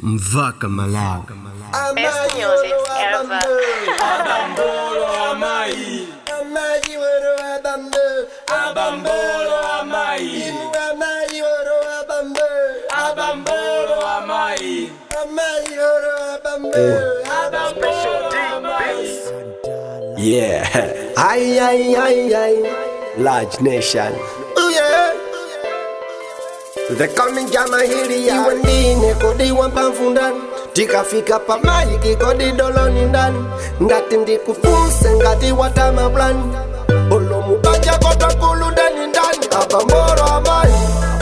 Mvaka Malawi. Best music ever. Abambolo amai, Amayi woro abambo, abambolo amai, amayi woro abambo, abambolo amai, amayi woro abambo. Yeah. Aye, aye, aye, aye. Large nation. Ooh, yeah. They coming jama hili ya Iwe ndine kodi wambavu ndani tikafika pamaiki kodi doloni ndani ngati ndikufunse ngati watama blani olomubanja kotakuludani ndani abamboro amayi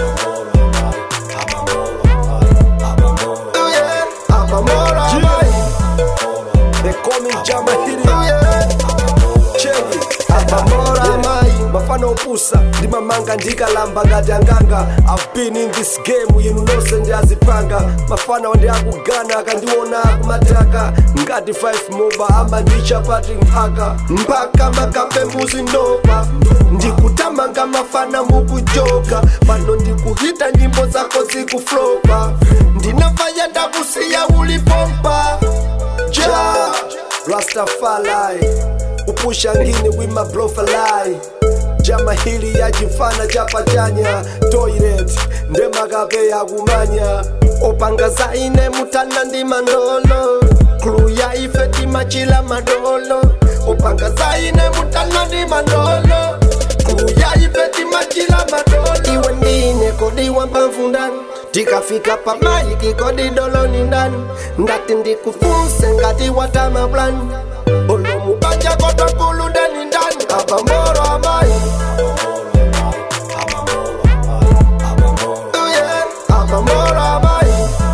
Ooh, yeah. abamboro amayi They coming jama hili Ooh, yeah. Cheni. abamboro amayi mafana opusa ndimamanga ndikalamba ngati anganga i've been in this game yinu nonse ndiyazipanga mafana wandi akugana akandiona akumataka ngati 5 moba amandicha patri mphaka mpaka makape muzindopa ndikutamanga mafana mukujoka pano ndikuhita nyimbo zako zikuflopa ndinafanya ndakusiya ulipompa ja rastafari kupusha ngini wima blofalai jama hili yajifana chapachanya toilet ndemakape yakumanya opanga zaine mutana ndi mandolo kulu ya ife timachila madolo opanga zaine mutana ndi mandolo kulu ya ife timachila madolo iwe ndine kodi wambavu ndani tikafika pamaiki kodi doloni ndani ngati ndikufunse ngati watama blani olomubanja kotakuludani ndani abamoro amayi Ooh, yeah. abamoro amayi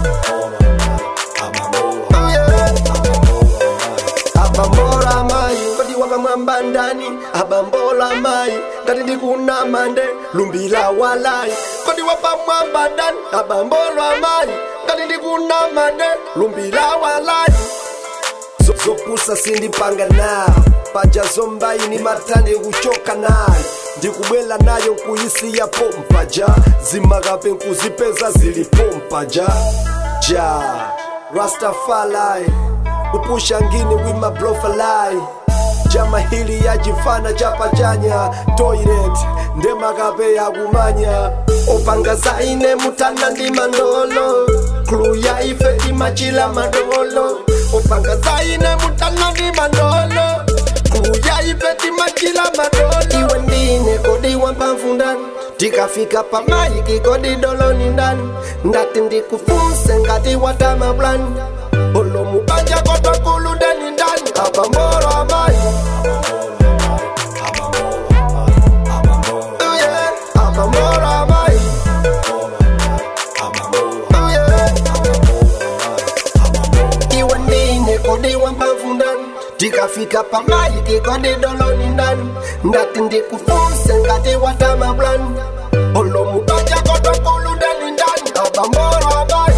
Ooh, yeah. abambola amayi kodi wapamwamba ndani abambola amayi ngati ndikuna mande lumbila walayi kodi wapamwamba ndani abambola amayi ngati ndikuna mande lumbila walayi Zo- zopusa sindipanga nayo paja zombaini matane kuchoka nayo ndikubwela nayo nkuyisiya pompa ja zimakape nkuzipeza zili pompa ja ja rastafalai kupusha ngini wima blofalai jama hili yajifana chapachanya toilet ndemakape yakumanya opanga zaine mutana ndi mandolo kulu ya ife timachila madolo opanga zaine mutana ndi mandolo kulu ya ife timachila madolo iwe ndine kodi wambavu ndani tikafika pamaiki kodi doloni ndani ngati ndikufunse ngati watama blani olomubanja kotakuludani ndani abamboro amayi Ooh, yeah. abamboro amayi Ooh, yeah. iwe ndine kodi wambavu ndani tikafika pamaiki kodi doloni ndani ngati ndikufunse ngati watama blani olomubanja kotakuludani ndani abamboro amayi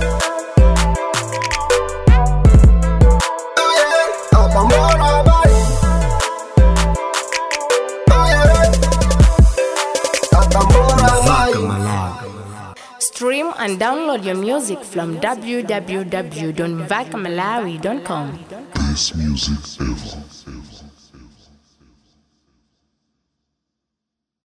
Ooh, yeah. abamboro amayi Ooh, yeah. abamboro amayi Mvaka Malawi. Stream and download your music from www.vacamalawi.com. Best music ever.